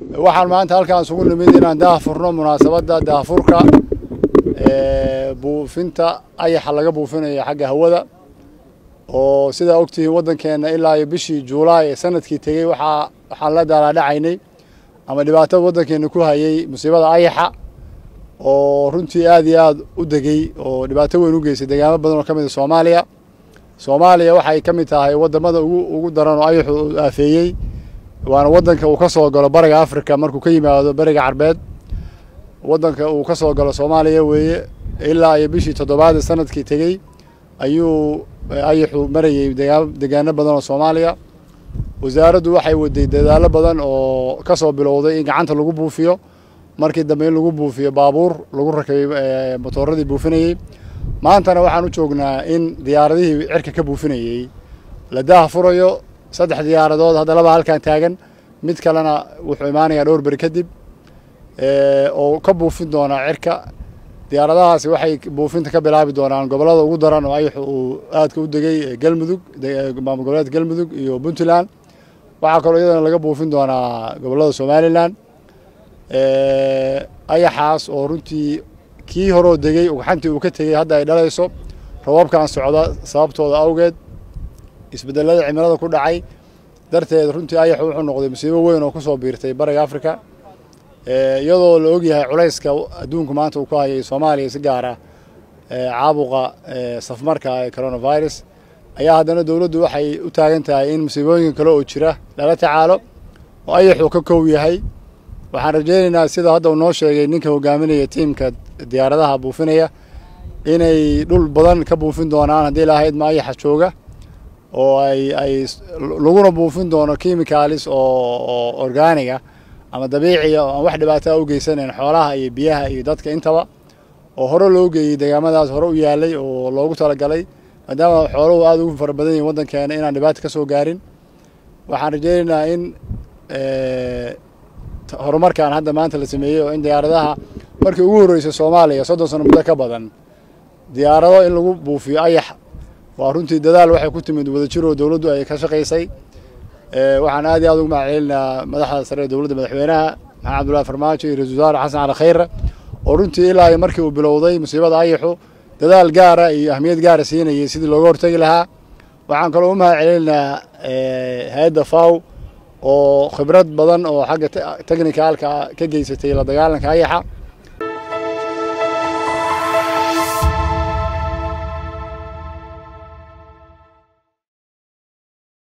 waxaan maanta halkaan isugu nimid inaan daahfurno munaasabadda daahfurka buufinta ayaxa laga buufinayo xagga hawada oo sidaa ogtihiin waddankeenna ilaa iyo bishii juulaay ee sanadkii tegey waxaa waxaan la daalaadhacaynay ama dhibaatada waddankeenna ku hayay musiibada ayaxa oo runtii aad iyo aad u degey oo dhibaato weyn u geystay deegaamo badan oo ka mid a soomaaliya soomaaliya waxay ka mid tahay waddamada ugu ugu daran oo ayaxu u aafeeyey waana waddanka uu ka soo galo bariga africa markuu ka yimaado beriga carbeed waddanka uu ka soo galo soomaaliya weeye ilaa iyo bishii toddobaad ee sanadkii tegey ayuu ayaxu marayey degaano badan oo soomaaliya wasaaraddu waxay waday dadaallo badan oo ka soo bilowday in gacanta lagu buufiyo markii dambe in lagu buufiyo baabuur lagu rakabay motooradii buufinayey maantana waxaan u joognaa in diyaaradihii cirka ka buufinayey la daaha furayo saddex diyaaradood hadda laba halkan taagan mid kalena wuxuu imaanayaa dhowr beri kadib oo ka buufin doonaa cirka diyaaradahaasi waxay buufinta ka bilaabi doonaan gobollada ugu daran oo ayaxu uu aadka u degay galmudug maamul goboleedka galmudug iyo puntland waxaa kaloo iyadana laga buufin doonaa gobollada somalilan ayaxaas oo runtii kii horoo degey ugxantii uu ka tegey hadda ay dhalayso rababkan socda sababtooda awgeed isbedelada cimilada ku dhacay darteed runtii ayaxu wuxuu noqday musiibo weyn oo kusoo biirtay bariga africa iyadoo la ogyahay culayska adduunku maanta uu ku hayay soomaaliya si gaara caabuqa safmarka ee coronavirus ayaa haddana dowladdu waxay u taagan tahay in musiibooyinka kale oo jira lala tacaalo oo ayaxuu ka kow yahay waxaan rajaynaynaa sida hadda uu noo sheegay ninka hogaaminaya tiimka diyaaradaha buufinaya inay dhul badan ka buufin doonaan haddii lahayd ma ayaxa jooga oo ay ay laguna buufin doono chemicalis oo organiga ama dabiiciya oo aan wax dhibaataa u geysanayn xoolaha iyo biyaha iyo dadka intaba oo hore loo geeyey deegaamadaas hore u yaalay oo loogu talagalay maadaama xooluhu aada ugu fara badan yihin waddankeena inaan dhibaata ka soo gaarin waxaan rajaynaynaa in horumarkan hadda maanta la sameeyey oo in diyaaradaha markii ugu horreysay soomaaliya soddon sano muddo ka badan diyaarado in lagu buufiyo ayax waa runtii dadaal waxay ku timid wadajir oo dowladdu ay ka shaqaysay waxaan aad iyo aad ugu mahadcelinayaa madaxda sare ee dowladda madaxweynaha maxamed cabdullahi farmaajo iyo ra-isul wasaare xasan cali khayre oo runtii ilaa markii uu bilowday musiibada ayaxu dadaal gaara iyo ahmiyad gaara siinayay sidii looga hortegi lahaa waxaan kaloo u mahadcelinayaa hay-adda faw oo khibrad badan oo xagga technicalka ka geysatay la dagaalanka ayaxa